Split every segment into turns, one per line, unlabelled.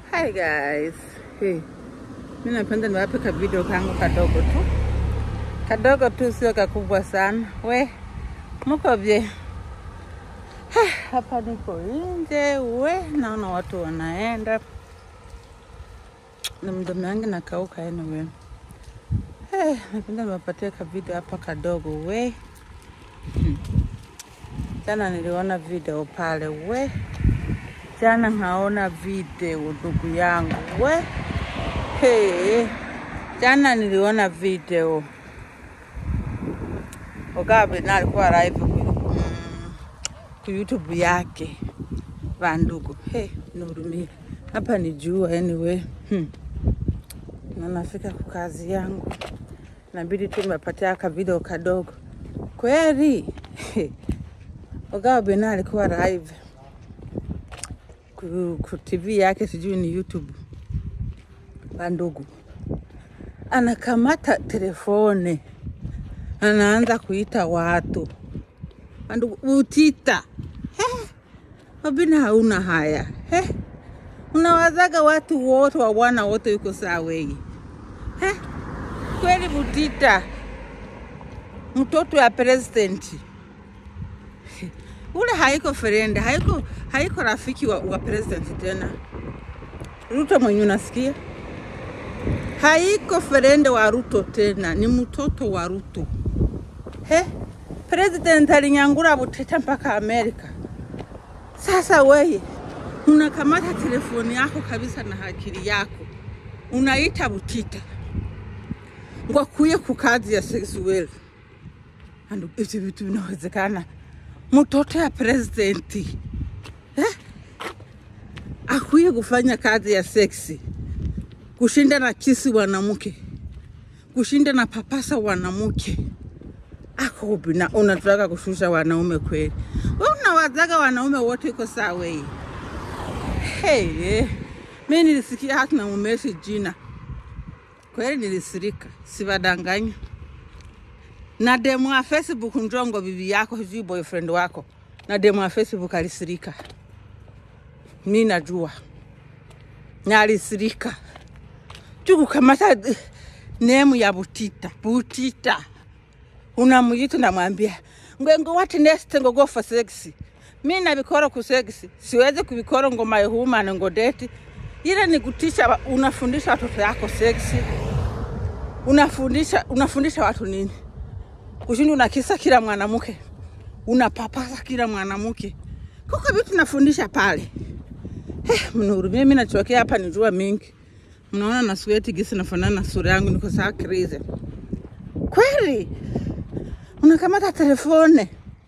Hi guys. Hey. Mimi napenda niwape ka video kangu kadogo tu. Kadogo tu sio kakubwa sana. We, mko vye? Hapa niko nje, we, naona watu wanaenda. Na mdomo yangu nakauka anyway. Hey, napenda niwapatie ka video hapa kadogo we. Hmm. Jana niliona video pale we. Jana naona video ndugu yangu we. Hey, jana niliona video Mugabe na alikuwa live ku, mm, ku YouTube yake vandugu. Hey, nihurumie hapa ni jua anyway. Hmm. Na nafika kwa kazi yangu, nabidi tu nimepatia ka video kadogo kweli. Mugabe na alikuwa live ku, ku TV yake, sijui ni YouTube bandugu, anakamata telefone anaanza kuita watu bandugu, utita He, wabina hauna haya He, unawazaga watu wote wawana wote yuko sawei He, kweli Butita mtoto ya presidenti ule haiko friend, haiko, haiko rafiki wa, wa president tena. Ruto mwenye unasikia haiko friend wa Ruto tena, ni mtoto wa Ruto. He, president alinyangura Butita mpaka Amerika. Sasa weye unakamata telefoni yako kabisa na akili yako unaita Butita ngo akuye ku kazi ya sexual. Andu, ivyo vitu vinawezekana? mtoto ya presidenti eh? akuye kufanya kazi ya seksi, kushinda na kisi wanamke, kushinda na papasa wanamke. Ako bina unataka kushusha wanaume kweli? We unawazaga wanaume wote iko sawa hii? Hey, mi nilisikia hata na mumeshi jina kweli, nilisirika, sivadanganya na demu wa Facebook njongo bibi yako sijui boyfriend wako na demu wa Facebook alisirika, mi najua na alisirika juu kukamata nemu ya Butita. Butita unamuita namwambia ngwengo what next ngo go for sex. Mi na vikoro ku sex siwezi kuvikoro ngo my woman ngo date ile ni kutisha. Unafundisha watoto yako sex, unafundisha unafundisha watu nini? kushinda unakisa kila mwanamke, unapapasa kila mwanamke. Kuko vitu nafundisha pale. Eh, mnihurumie, mimi nachokea hapa ni jua mingi. Mnaona na sweat gisi nafanana na sura yangu, niko sawa crazy. Kweli unakamata telefone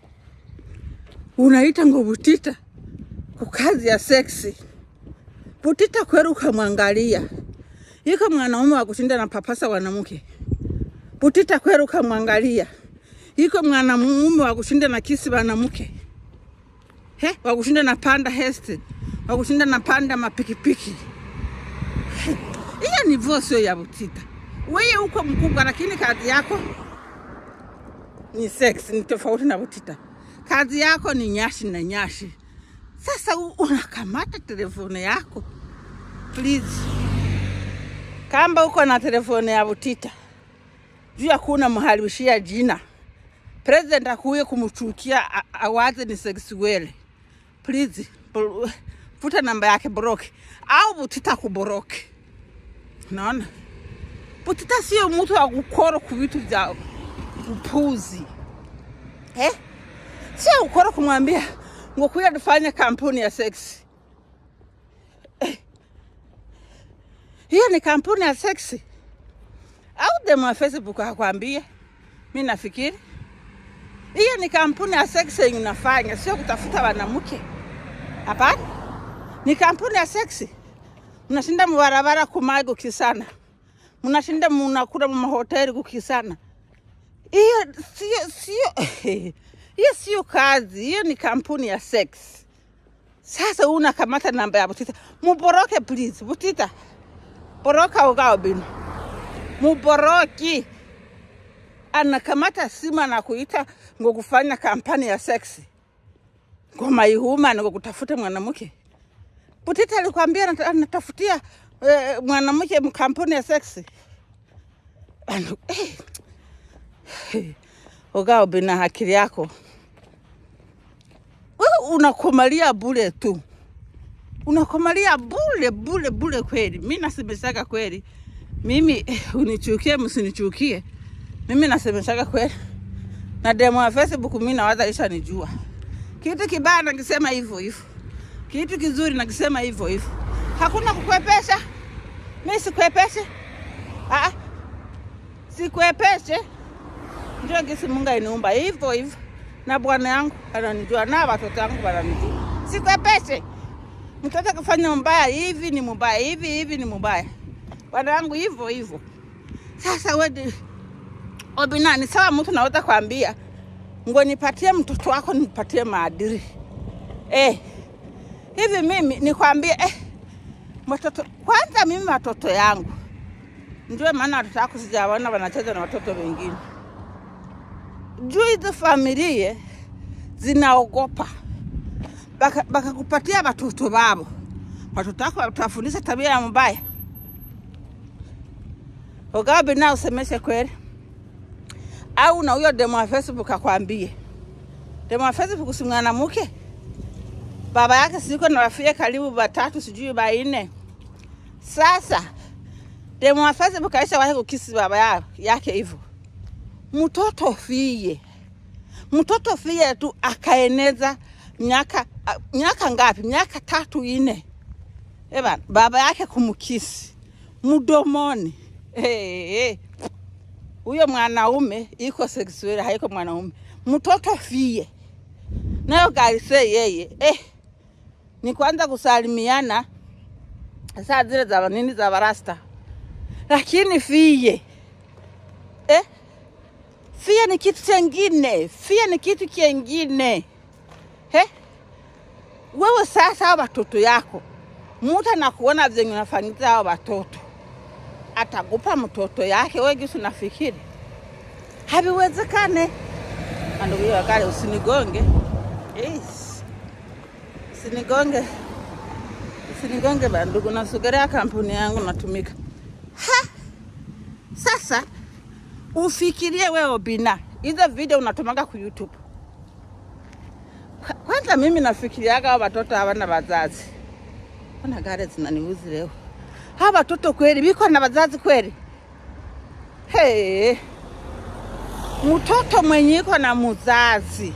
unaita ngo Butita kwa kazi ya seksi. Butita kweli ukamwangalia, iko mwanaume wa kushinda na papasa wanamke. Butita kweli ukamwangalia iko mwanamume wa kushinda na kisi wanamke he, wa kushinda na panda heste, wa kushinda na panda mapikipiki. Hiyo ni vosio ya Butita. Wewe uko mkubwa, lakini kazi yako ni sex, ni tofauti na Butita. Kazi yako ni nyashi na nyashi. Sasa unakamata telefone yako please, kamba uko na telefone ya Butita juu ya kuna mharibishia jina president akuye kumchukia awaze ni sexuele. Please futa namba yake broke au Butita kuboroke. Naona Butita sio mtu wa kukoro ku vitu vya upuzi eh? Sio ukoro kumwambia ngo kuya tufanye kampuni ya sex eh. Hiyo ni kampuni ya seksi au demu wa Facebook akwambie? Mi nafikiri hiyo ni kampuni ya seksi yenye unafanya, sio kutafuta wanamke. Hapana, ni kampuni ya seksi. Mnashinda mubarabara kumai kukisana, mnashinda munakula mumahoteli kukisana. Hiyo sio sio hiyo sio kazi, hiyo ni kampuni ya seksi. Sasa unakamata namba ya Butita, muboroke please. Butita boroka ugao binu muboroki anakamata simu na kuita ngo kufanya kampani ya seksi ngo maihuma ngo kutafuta mwanamke Butita alikwambia anata- anatafutia eh, mwanamke mkampuni ya seksi Anu- eh. Eh. Ogao bina akili yako wewe unakomalia bure tu, unakomalia bure bure bure kweli. Mi nasemeshaga kweli, mimi eh, unichukie msinichukie, mimi nasemeshaga kweli, na demo ya Facebook mi nawaza ishanijua. Kitu kibaya nakisema hivyo hivyo, kitu kizuri nakisema hivyo hivyo, hakuna kukwepesha. Mi sikwepeshe, ah, sikwepeshe ndio gisi Mungu ainiumba hivyo hivyo, na bwana yangu ananijua na watoto wangu wananijua, sikwepeshe. Mtoto akifanya mbaya hivi ni mbaya, hivi hivi ni mbaya, bwana yangu hivyo hivyo. Sasa wedi Obina, ni sawa, mtu naweza kwambia ngo nipatie mtoto wako nipatie maadili eh. Hivi mimi nikwambie eh, watoto kwanza, mimi watoto yangu ndio maana watoto wako sijawaona wanacheza na watoto wengine juu hizo familia zinaogopa Baka- bakakupatia watoto wabo, watoto wako watafundisha tabia ya mbaya. Ugawa na usemeshe kweli, au na huyo demo wa Facebook akwambie. Demo wa Facebook si mwanamke, baba yake siko na rafia karibu watatu sijui baine. Sasa demo wa Facebook aisha wahi kukisi baba ya- yake hivyo mtoto fie mtoto fie tu akaeneza miaka a- miaka ngapi? Miaka tatu ine, eba baba yake kumkisi mdomoni. Eh, eh. Huyo mwanaume iko sexual, haiko mwanaume. Mtoto fie nayo garise yeye eh, ni kwanza kusalimiana saa zile za nini za barasta, lakini fie eh, Fia ni kitu chengine, fia ni kitu kingine. He? Wewe sasa hao watoto yako, mtu anakuona venye unafanyiza hao watoto, atakupa mtoto yake wewe gisi unafikiri? Haviwezekane. Ndugu hiyo kale, usinigonge yes. Usinigonge, usinigonge bandugu, nasugerea kampuni yangu natumika. Ha! Sasa ufikirie wewe bina hizo video unatumaga ku YouTube. Kwa- Kwanza mimi nafikiriaga hao watoto hawana wazazi. Ona gari zinaniuzi leo. Hawa watoto kweli biko na wazazi kweli? Hey, mtoto mwenye iko na mzazi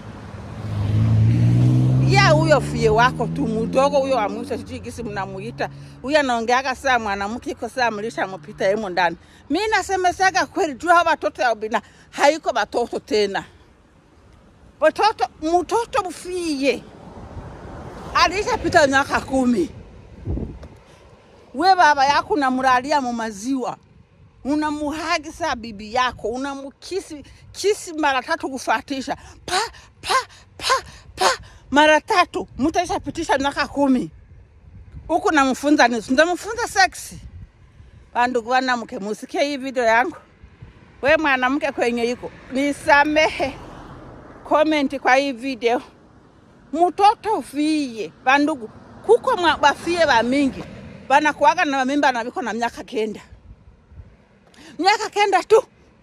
ya huyo fie wako tu mdogo huyo wa mwisho, sijui gisi mnamuita huyo, anaongeaga saa mwanamke iko saa mlisha mupita yemo ndani. Mi nasemesaga kweli juu hawa watoto ya bina haiko watoto tena, watoto mtoto mfie alishapita miaka kumi. We baba yako unamulalia mu maziwa, unamuhagisa bibi yako, unamukisi kisi mara tatu kufatisha pa pa pa pa mara tatu, mtu aishapitisha miaka kumi huku namfunza nini? Ndamfunza seksi. Bandugu wanamke, musikie hii video yangu. We mwanamke kwenye iko nisamehe, comment kwa hii video. Mtoto ufie bandugu, kuko mwa- bafie ba mingi banakuaga na mimba na biko na miaka kenda, miaka kenda tu.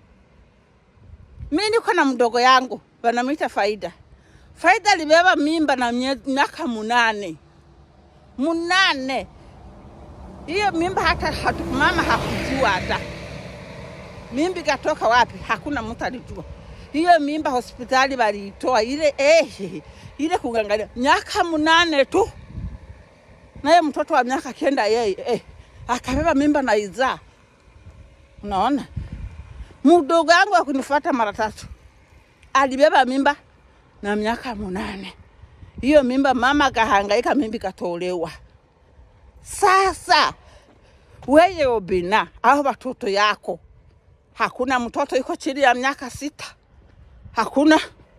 Mi niko na mdogo yangu banamwita Faida. Faida alibeba mimba na mie- miaka munane munane. Hiyo mimba hata hatu, mama hakujua hata mimba ikatoka wapi, hakuna mtu alijua. Hiyo mimba hospitali waliitoa ile eh, ile kuangalia miaka munane tu, naye mtoto wa miaka kenda yeye eh, akabeba mimba na izaa. Unaona, mdogo wangu akunifuata mara tatu, alibeba mimba na miaka munane. Hiyo mimba mama kahangaika, mimba ikatolewa. Sasa weye Obina au watoto yako, hakuna mtoto iko chini ya miaka sita, hakuna.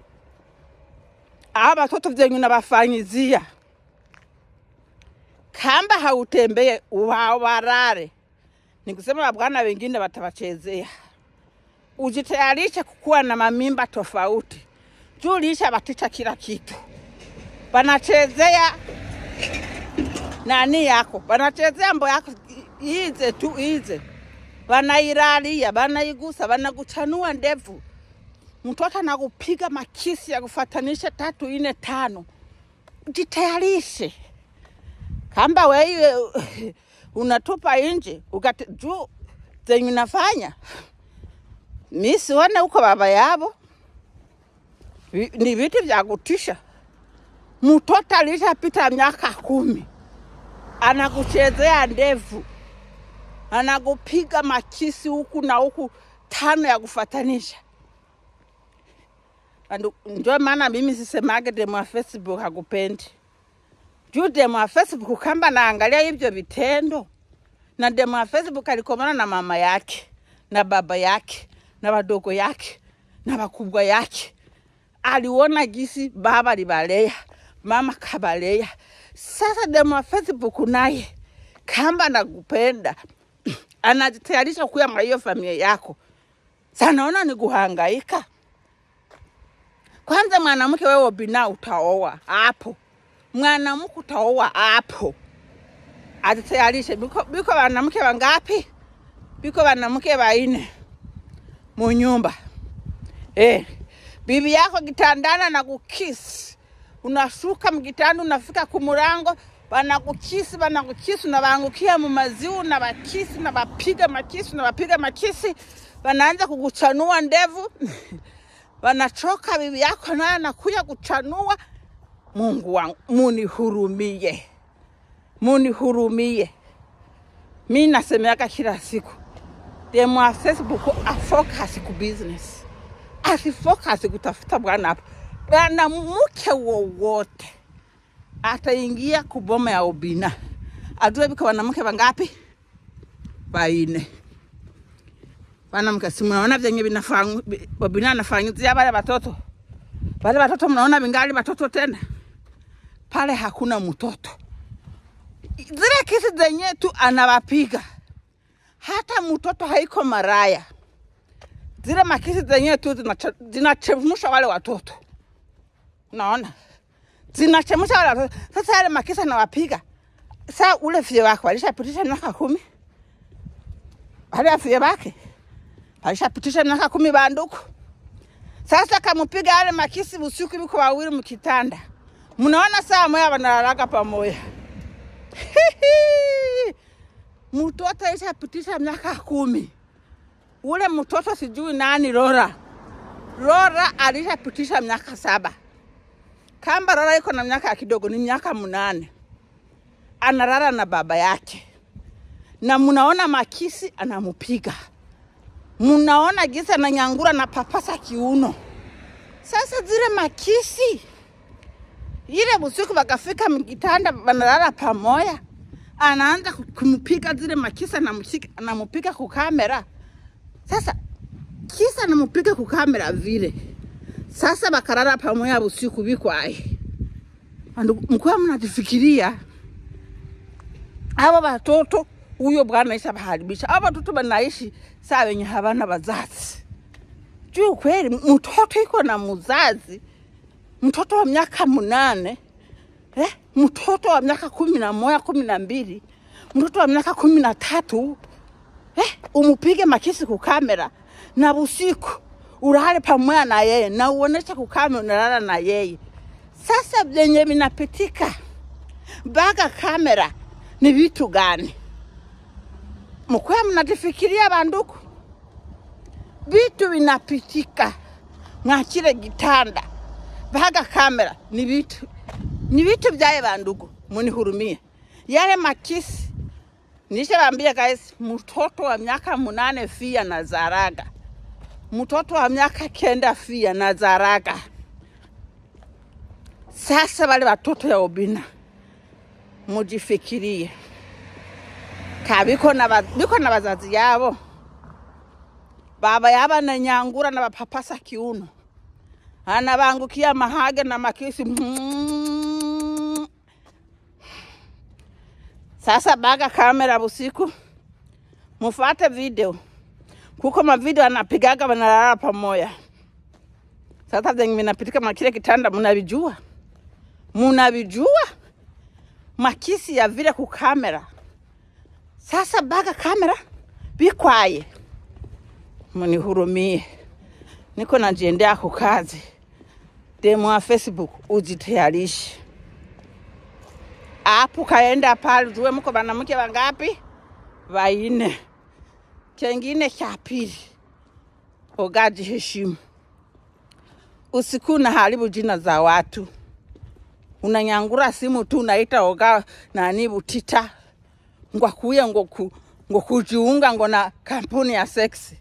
Aa watoto vyenye unawafanyizia kamba hautembee wawarare, nikusema wabwana wengine watawachezea. Ujitayarishe kukuwa na mamimba tofauti, juu lisha baticha kila kitu, wanachezea nani yako, wanachezea mbo yako i- ize tu ize, wanairalia, wanaigusa, wanakuchanua ndevu, mtoto anakupiga makisi ya kufatanisha tatu ine tano. Jitayarishe kamba wewe unatupa nje ukati juu zenye unafanya mi sione huko baba yabo Vi- ni vitu vya kutisha. Mtoto alishapita miaka kumi anakuchezea ndevu, anakupiga makisi huku na huku tano ya kufatanisha. Andu- Ndio maana mimi sisemage demu wa Facebook hakupendi juu demu wa Facebook kamba naangalia hivyo vitendo, na demu wa Facebook alikomana na mama yake na baba yake na wadogo yake na wakubwa yake aliona gisi baba libalea mama kabalea. Sasa demu wa Facebook naye kamba nakupenda anajitayarisha kuya mwa hiyo familia yako, sanaona ni kuhangaika. Kwanza mwanamke wewe bina utaoa hapo, mwanamke utaoa hapo, ajitayarishe. Biko, biko wanamke wangapi? Biko wanamke waine munyumba eh. Bibi yako kitandana na kukisi, unashuka mkitanda, unafika kumurango, wanakukisi wanakukisi, unawaangukia mumaziu, unawakisi, unawapiga makisi, unawapiga makisi, wanaanza kukuchanua ndevu wanachoka. Bibi yako naye anakuya kuchanua. Mungu wangu, munihurumie, munihurumie. Mi nasemeaka kila siku demu wa Facebook afocus ku business asifocus kutafuta bwana hapo. Bwana mke wowote ataingia kuboma ya ubina, ajue biko wanamke wangapi? Baine. Wanamke si mnaona vyenye vinafanya ubina anafanyizia wale watoto, wale watoto mnaona vingali watoto tena, pale hakuna mtoto. Zile kesi zenye tu anawapiga, hata mtoto haiko maraya zile makisi zenyewe tu zinache- zinachemsha wale watoto, unaona, zinachemsha wale watoto. Sasa yale makisi anawapiga saa, ule fie wake walishapitisha miaka kumi, wale fie wake walishapitisha miaka kumi banduku. Sasa kamupiga yale makisi usiku, biko wawili mkitanda, mnaona saa moya wanalalaga pamoja. Mtoto alishapitisha miaka kumi ule mtoto sijui nani Lora. Lora alishapitisha miaka saba. Kamba Lora iko na miaka kidogo, ni miaka mnane, analala na baba yake, na mnaona makisi anamupiga, mnaona gisi ananyangura na papasa kiuno. Sasa zile makisi ile usiku wakafika mkitanda, wanalala pamoja, anaanza kumpiga zile makisi, anamushika- anamupiga kukamera sasa kisa namupiga kukamera vile sasa bakarara pamoja usiku bikwaye Andu- mkuwa mnatifikiria aba batoto huyo bwana isha baharibisha aba batoto banaishi saa wenye habana bazazi juu kweli mtoto iko na muzazi mtoto wa miaka munane eh? mtoto wa miaka kumi na moja kumi na mbili mtoto wa miaka kumi na tatu eh, umupige makisi kukamera na busiku ulale pamoja na yeye na uoneshe kukamera unalala na yeye. Sasa vyenye vinapitika mpaka kamera ni vitu gani? Mkuwa mnatifikiria banduku, vitu vinapitika mwachile gitanda mpaka kamera ni vitu ni vitu vyaye bandugu, munihurumie yale makisi Nishawaambia guys, mtoto wa miaka munane fia na zaraga, mtoto wa miaka kenda fia na zaraga. Sasa wale watoto ya ubina mujifikirie, ka biko na, ba- biko na bazazi yabo, baba yaba na nyangura na bapapasa kiuno, anabangukia mahage na makisi Sasa baga kamera busiku, mufate video kuko mavideo anapigaga wanalala pamoja. Sasa venye vinapitika makile kitanda, munavijua munavijua, makisi ya vile kukamera. Sasa baga kamera bikwaye, mnihurumie, niko najiendea kukazi. Demu wa Facebook ujitayarishe apo, kaenda pale jue mko banamke wangapi? Waine. Chengine cha pili, ogaji heshimu, usiku na haribu jina za watu unanyangura simu tu unaita oga nani Butita ngwakuye ngoku ngokujiunga ngo na kampuni ya seksi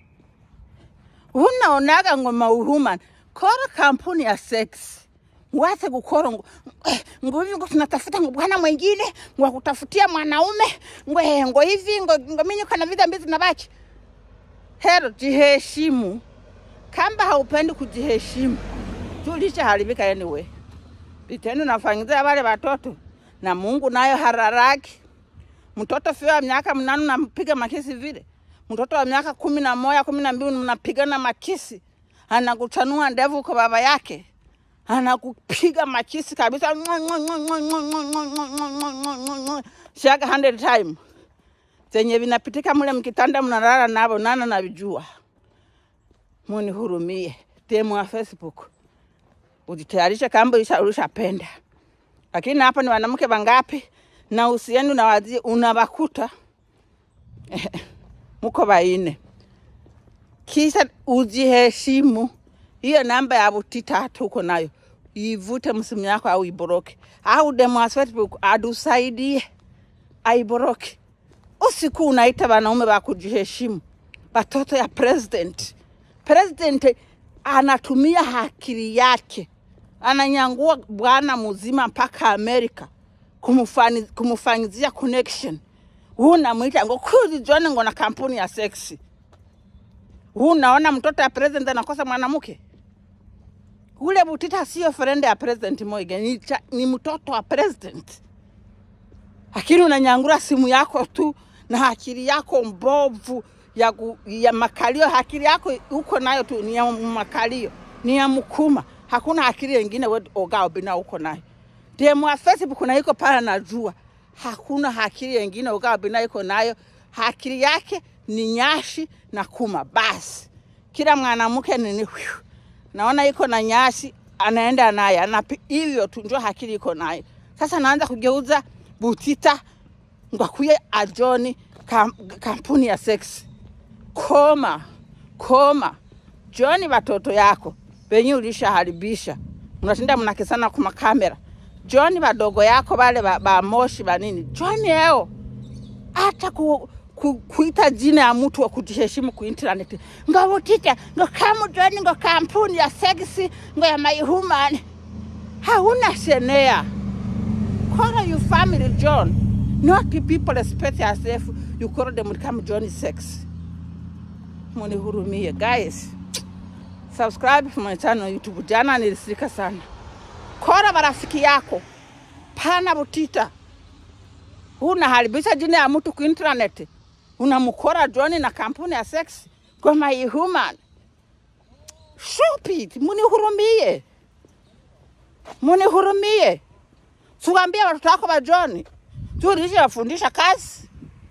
unaonaga ngo mauhuman kora kampuni ya seksi wate kukora ngo eh, ngo hivi ngo tunatafuta ngo bwana mwingine ngo kutafutia mwanaume ngo eh, ngo hivi ngo, ngo mimi kana vida mbizi na baki hero jiheshimu kamba haupendi kujiheshimu tulisha haribika anyway vitendo nafanyizia wale watoto na Mungu nayo hararaki. Mtoto fio wa miaka mnane nampiga makisi vile, mtoto wa miaka kumi na moja kumi na mbili mnapigana makisi, anakuchanua ndevu kwa baba yake, anakupiga makisi kabisa, shaga 100 time zenye vinapitika mule mkitanda, mnalala navo, nana navijua. Munihurumie, demu wa Facebook ujitayarishe kamba ulisha- ulishapenda. Lakini hapa ni wanamke wangapi na usieni unawazi unawakuta muko waine, kisha ujiheshimu. Hiyo namba ya Butita hata uko nayo ivute msimu yako au iboroke, au demu wa Facebook adusaidie aiboroke. Usiku unaita wanaume wa kujiheshimu, watoto ya president. President anatumia akili yake, ananyangua bwana mzima mpaka Amerika kumufani- kumufanyizia connection. Huu namwita ngo kuzi John ngo na kampuni ya seksi. Huu naona mtoto ya president anakosa mwanamke. Ule Butita sio friend ya president Moiga, ni, cha- ni mtoto wa president lakini unanyangura simu yako tu na akili yako mbovu ya, ku, ya makalio. Akili yako uko nayo tu ni ya makalio, ni ya mkuma. Hakuna akili yengine we ogao bina uko nayo. Demu wa Facebook kuna iko pale, najua hakuna akili yengine ogao bina iko nayo. Akili yake ni nyashi na kuma basi. Kila mwanamke nini, hwiu, naona iko na nyasi, anaenda naye anapi hivyo tu, ndio akili iko nayo. Sasa naanza kugeuza Butita ngwakuye ajoni kam, kampuni ya sex. Koma koma, Joni watoto yako wenye ulishaharibisha, mnashinda mnakisana kwa makamera. Joni wadogo yako wale ba, ba moshi banini, Joni eo hata ku, ku, kuita jina ya mtu wa kujiheshimu ku internet ngo Butita ngo kamu Joni ngo kampuni ya seksi ngo ya my human, hauna senea call your family John, not the people respect yourself. You call them come John sex. Munihurumie guys, subscribe to my channel YouTube. Jana nilisika sana. Kora marafiki yako, pana Butita, unaharibisha jina ya mtu ku internet, unamkora John na kampuni ya sex kwa my human. Stupid, munihurumie, munihurumie. Tuambie watoto wako wa John, tulishe wafundisha kazi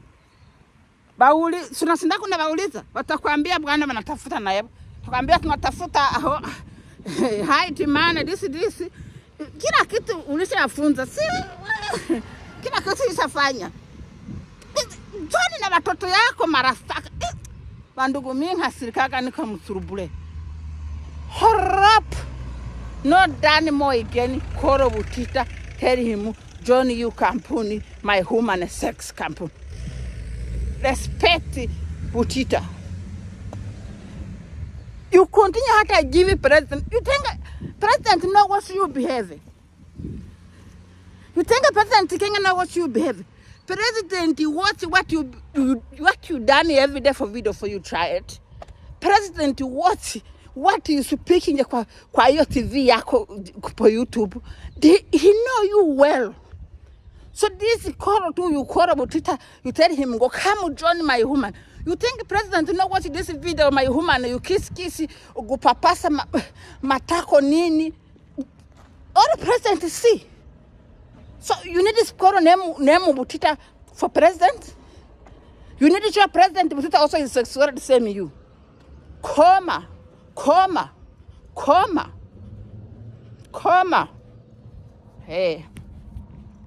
bauli tunasinda kuna bauliza, watakwambia bwana, wanatafuta naye, tukwambia tunatafuta aho height man this this, kila kitu ulishafunza, si kila kitu ishafanya. John na watoto yako marafaka bandugu, mimi hasirikaga niko msurubule horop no done more again. Koro Butita tell him John you company my human sex company. Respect Butita. You continue hata give president. You think president know what you behave? You think president Kenya know what you behave? President watch what you, you what you done every day for video for you try it. President watch what you speaking kwa kwa hiyo TV yako kwa YouTube. They, he know you well. So this call to you call about Twitter, you tell him go come join my woman. You think president know watch this video my woman you kiss kiss kupapasa ma, matako nini? All president see. So you need to call name name Butita for president. You need to show president Butita also is sexual the same you. Koma, koma, koma, koma. Hey.